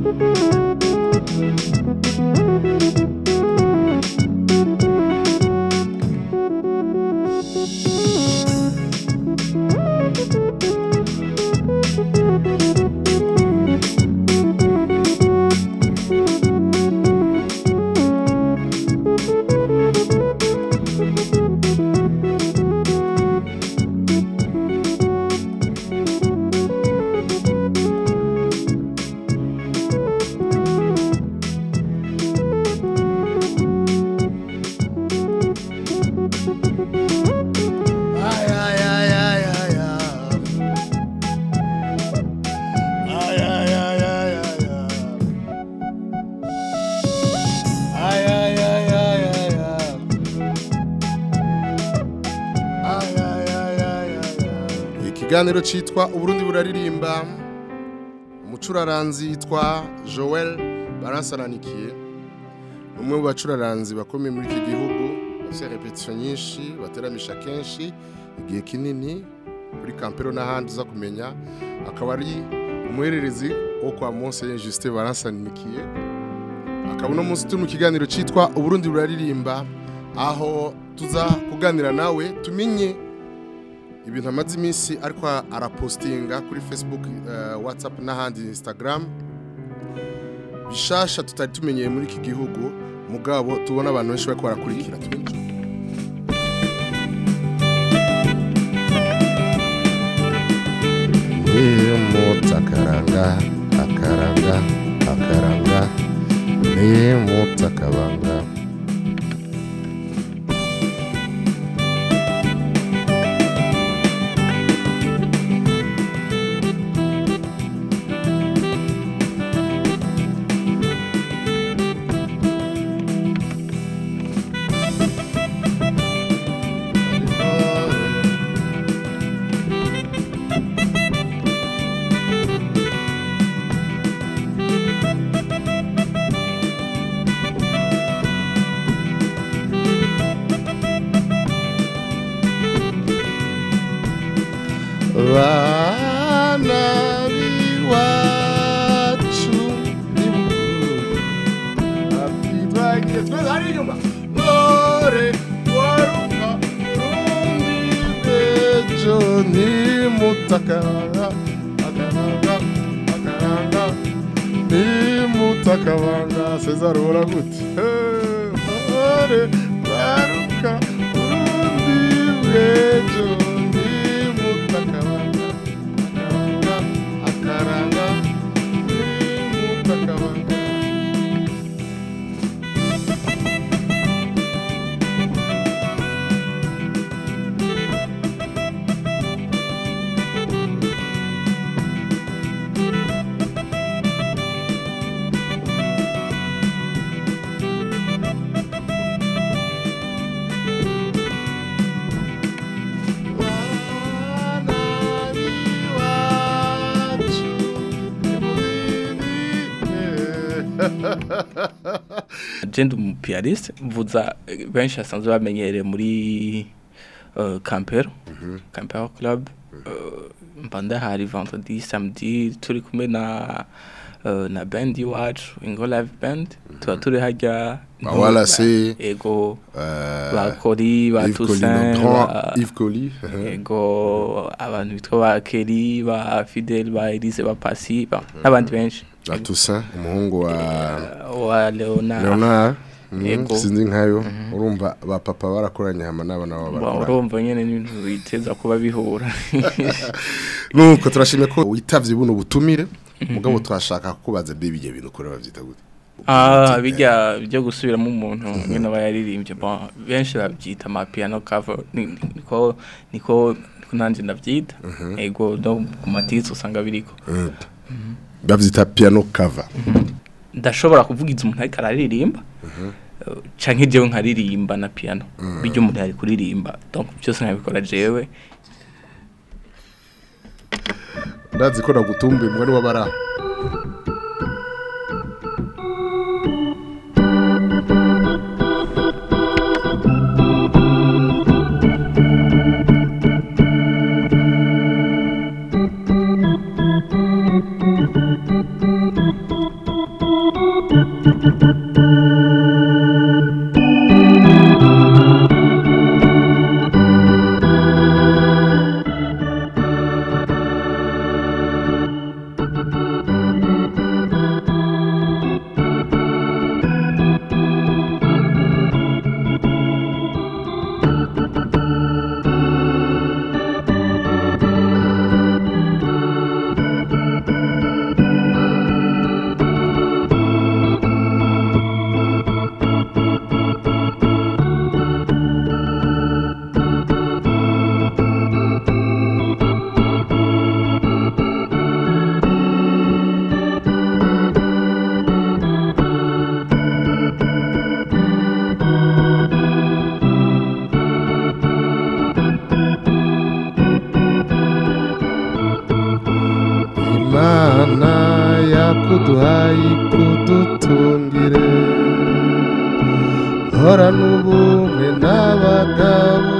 Ay, ay, ay, ay, ay, ay. Ay, ay, ay, ay, ay, ay. Ay, ay, ay, ay, ay, ay. Ay, ay, ay, ay, ay, ay. ikiganiro cyitwa uburundi buraririmba umucuraranzi yitwa joel baransananikiye umwe mu bacuraranzi bakomeye muri iki gihugu bafite repetition nyinshi bateramisha kenshi igihe kinini kuri kampero n'ahandi uza kumenya akaba ari umuhererezi wo kwa Monseigneur Justin Baransaninikiye akaba uno munsi turi mu kiganiro cyitwa uburundi buraririmba aho tuza kuganira nawe tumenye ibintu amaze iminsi ariko arapostinga kuri Facebook eh, WhatsApp n'ahandi Instagram bishasha tutari tumenyeye muri iki gihugu mugabo tubona abantu benshi bariko barakurikira tumenye Nimuta akaranga akaranga akaranga nimuta akabanga bana b'iwacu atitwagiye twese hari inyuma ntore waruka urundi bejo nimutakaranga akaranga akaranga nimutakabanga cesar ubona gute ntore waruka urundi bejo nimutakabanga akaranga akaranga nimutakabanga agenda umupiyariste mvuza eh, benshi basanzwe bamenyereye muri uh, campero campero club uh, mba ndahari vendredi samedi turi kumwe na uh, na band iwacu ingo live band tuba turi harya Ba Wallace, ego Euh, ba kori ba Yves Colli, toussaint le grand ba- Yves Colli. ego abantu bitwa ba keri ba fidel ba elise ba pasi ba- n'abandi benshi La Toussaint, umuhungu wa wa leonard Leonard. Mhm, Yego. Sinzi nkayo. Urumva ba papa barakoranye hama n'abana babo Ba- barakoranye. urumva nyene n'ibintu biteza kuba bihura Nuko turashimye ko witavye buno butumire. Mugabo twashaka kubaza mbe bijye bintu kore bavyita gute. ah bijya byo gusubiramo umuntu nyine aba yaririmbye bon benshi babyita ama piano cover ni- ni- niko niko niko nanjye ndabyita ego no ku matitsi usanga biriko Bavyita piano cover. ndashobora kuvugiza umuntu ariko araririmba eh, canke jewe nkaririmba na piano bijya umuntu ari kuririmba donc byose nkabikora jewe Ndazi ko nagutumbuye mwari wabara. kuduhaye kudutungire horana ubumwe n'abagabo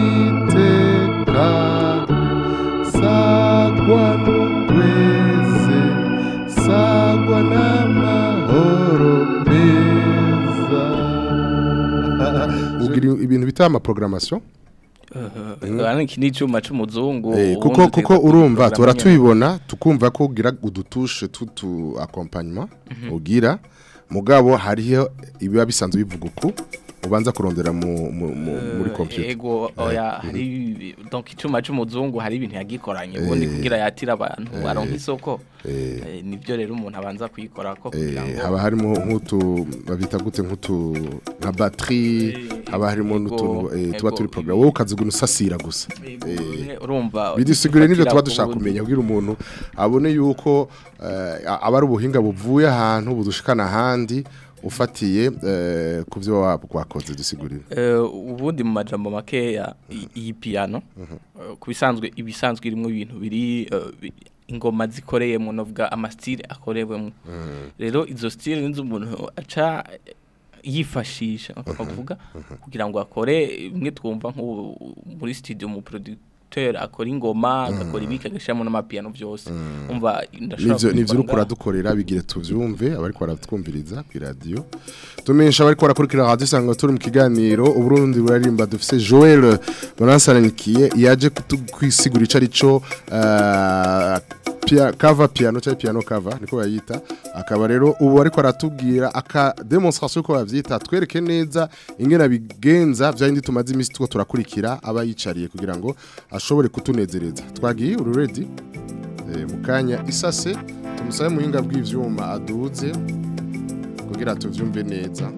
nitekane sagwa n'ugweze sagwa n'amahoro meza ugira ibintu bita amaprogrammation Urabona iki ni icyuma c'umuzungu Eh, kuko ubundi kuko uteza urumva kuprogramma tura nyene. tubibona tukumva ko ugira udutushe tutu accompagnement ugira mugabo hariho ibiba bisanzwe bivuga uku ubanza kurondera mu, mu, mu, muri Eh, computer ego oya hari donc icuma c'umuzungu hari ibintu yagikoranye ubundi kugira yatira abantu baronka isoko Eh, nivyo rero umuntu abanza kuyikora ko kugira Eh, ngo haba harimo nk'utu babita gute nk'utu nka batterie Eh, haba harimo ego, n'utuntu eh, tuba ego, turi program wowe ukaziguna usasira gusa Ego, Eh, umwe urumva bidusigure n'ibyo ufatira tuba ku dushaka wundi. kumenya kugira umuntu abone yuko eh, aba ari ubuhinga buvuye ahantu budushikana ahandi ufatiye eh, ku byo waba wakoze dusigurire Eh, ubundi mu majambo makeya i- iyi piano eh, ku bisanzwe ibisanzwe irimo ibintu biri eh, bi- ingoma zikoreyemo novuga amastile akorewemo rero izo stile nizo umuntu aca eh, yifashisha akavuga kugira ngo akore bimwe twumva nko muri studio mu producteur akora ingoma agakora ibika agashiramo n'amapiano byose umva ndashobora nivyo nivyo kubikora uriko uradukorera bigire tuvyumve abariko baratwumviriza ku radio tumenyesha abariko barakurikira radio sanga turi mu kiganiro uburundi burarimba dufise Joel Bonansananikiye yaje kwisigura ico arico uh, pia, cover piano cyangwa piano cover niko bayita akaba rero ubu ariko aratubwira aka demonstration ko bavyita twereke neza ingena bigenza vyandi tumaze imisi two turakurikira aba yicariye kugira ngo ashobore kutunezereza twagiye uri ready Eh, mu kanya isase tumusabe muhinga bw'ivyuma aduze kugira tuvyumve neza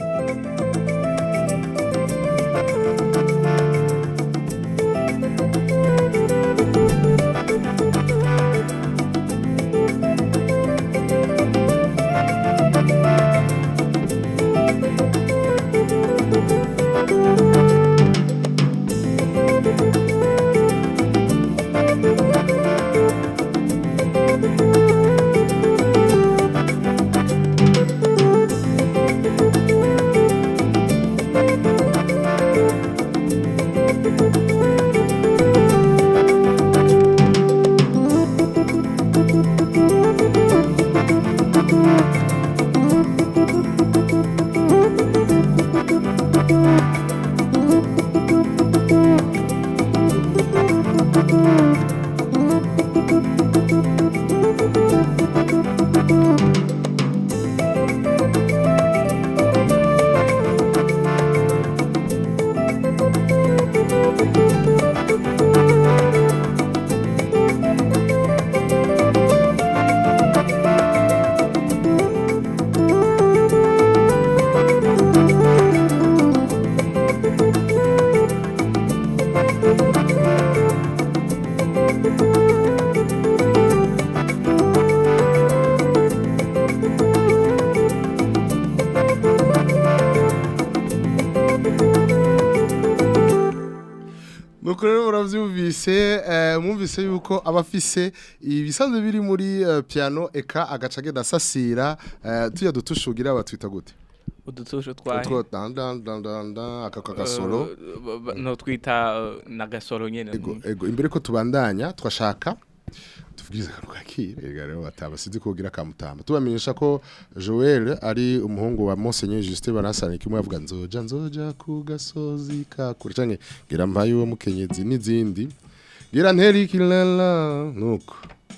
nuko rero muravyumvise eh, mwumvise yuko abafise ibisanzwe biri muri eh, piano eka agaca agenda asasira eh, tuya dutushugira batwita gute udutusho twahe utwo dan dan dan dan dan aka kagasoro Eh, ba- ba- no twita eh, nagasoro nyene ego ego imbere ko tubandanya twashaka tubwiza akantu kakire ega rero bataba sinzi kugira kamutamba tubamenyesha ko Joel ari umuhungu wa Monseigneur Justin Banasane kimwe avuga nzoja nzoja ku gasozi ka kure canke gira mpaye uwo mukenyezi n'izindi gira nteri kilala nuko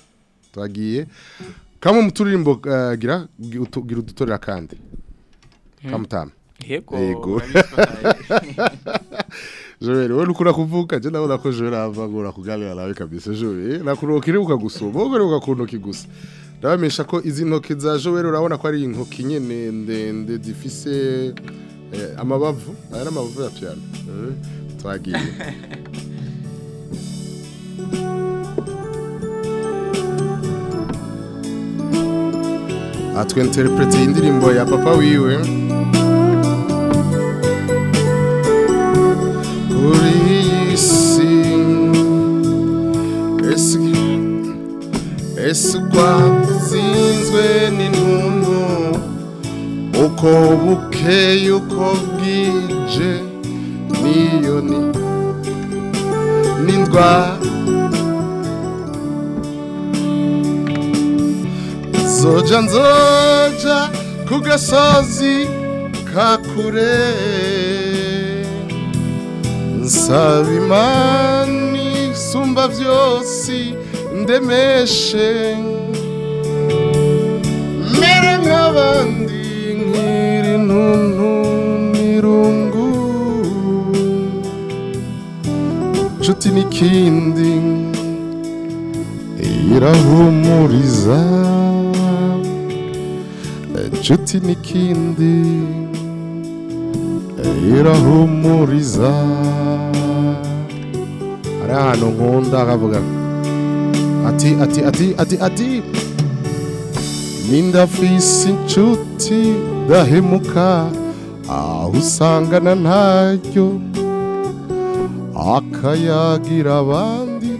twagiye kamwe muturirimbo uh, gira utu- gira udutorera kandi kamutamba yego Yego. urabitwaye. Joel wewe ukura kuvuka je ndabona ko Joel avagura kuganira nawe kabisa Joel nakurokire ukagusoma wowe rero ugakuntoki gusa ndabamesha ko izi ntoki za Joel urabona ko ari intoki nyene ndende zifise eh, amabavu aya n'amabavu ya piano eh, twagiye atwenterprete indirimbo ya papa wiwe kuri iyi si ese ese twatsinzwe uko bukeye uko bwije niyo ni n'indwara zoja nzoja ku gasozi ka kure nsaba imana isumba byose ndemeshe mere nk'abandi nkiri ntuntu n'irungu nshuti n'ikindi irahumuriza inshuti n'ikindi irahumuriza hari ahantu nkunda akavuga ati ati ati ati ati nindafise inshuti dahemuka aho usangana ntaryo akayagira abandi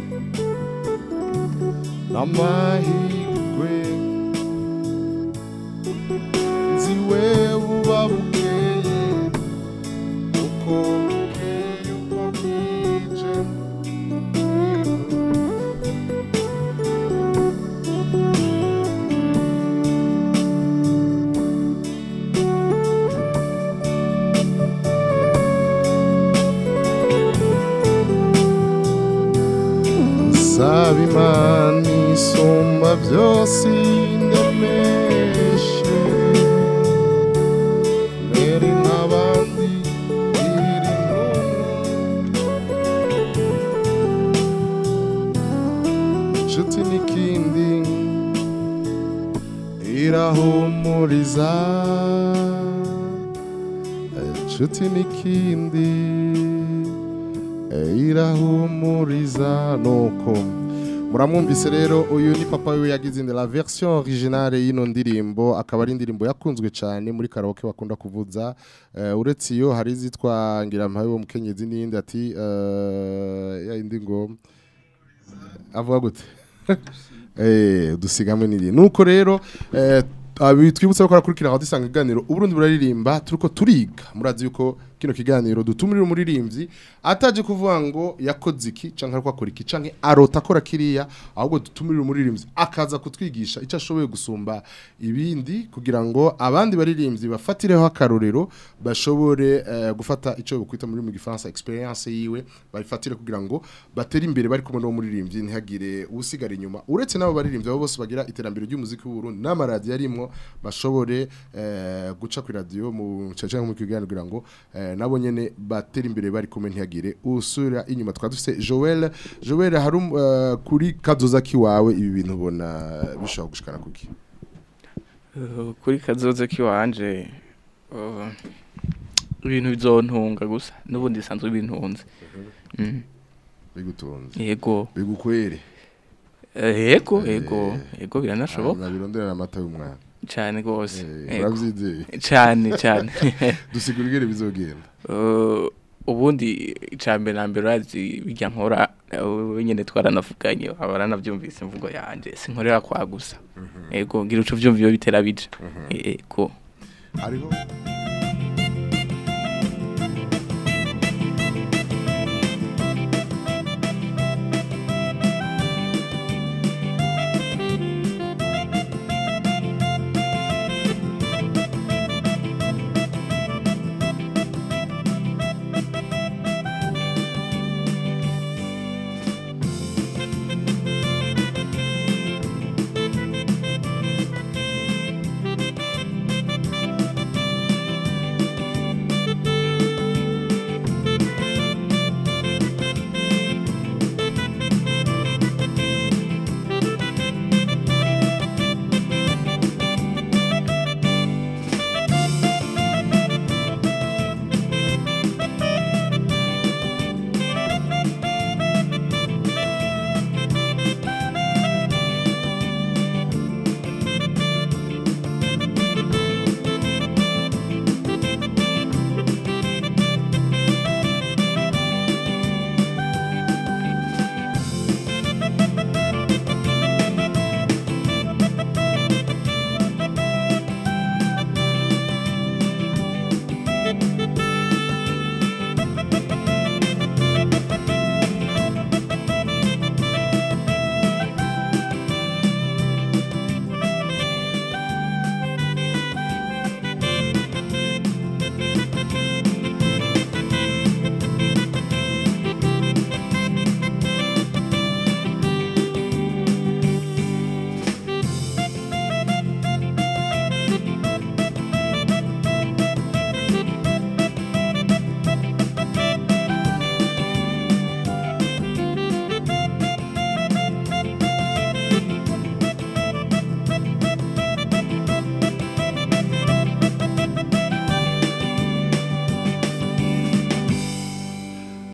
n'amahirwe nzi we buba bukeye uko bukeye uko bwije nsaba imana isumba byose ndemeshe mbere nk'abandi iri inshuti n'ikindi irahumuriza inshuti n'ikindi irahumuriza nuko muramwumvise rero uyu ni papa we yagize indi la version originale y'ino ndirimbo akaba ari indirimbo yakunzwe cyane muri karaoke bakunda kuvuza Eh, uretse iyo hari izitwa ngirampaye wo mukenyezi n'iyindi ati eh, ya indi ngo avuga gute eh dusigamwe n'iri nuko rero eh abi twibutse ko arakurikira aho dusanga iganiro uburundi buraririmba turiko turiga murazi yuko kino kiganiro dutumira umuririmbyi ataje kuvuga ngo yakoze iki canke ariko akora iki canke arota akora kiriya ahubwo dutumira umuririmbyi akaza kutwigisha icyo ashoboye gusumba ibindi kugira ngo abandi baririmbyi bafatireho akarorero bashobore eh, gufata icyo bukwita muri mu gifaransa experience yiwe bayifatire kugira ngo batere imbere bari kumwe n'uwo muririmbyi ntihagire usigara inyuma uretse n'abo baririmbyi abo bose bagira iterambere ry'umuziki w'u Burundi n'amaradiyo arimwo bashobore eh, guca ku radio mu cece mu kiganiro kugira ngo eh, nabo nyene batera imbere bari kumwe ntihagire usura inyuma twaba dufite Joel Joel hari um- eh, kuri kazoza kiwawe ibi bintu ubona bishobora gushikana kuki Uh, kuri kazoza kiwanje uh, ibintu bizontunga gusa n'ubundi bisanzwe bintunze Mm, bigutunze yego bigukwere Eh, yego Eh, yego yego biranashoboka nabirondera amata y'umwana cyane rwose Eh, yego. uravyizeye cyane cyane dusigura ingene bizogenda Uh, ubundi icambere na mbere urazi bijya nkora uh, nyene twaranavuganye abaranavyumvise imvugo yanje sinkorera kwa gusa yego ngira uco vyumva iyo bitera bija yego hariho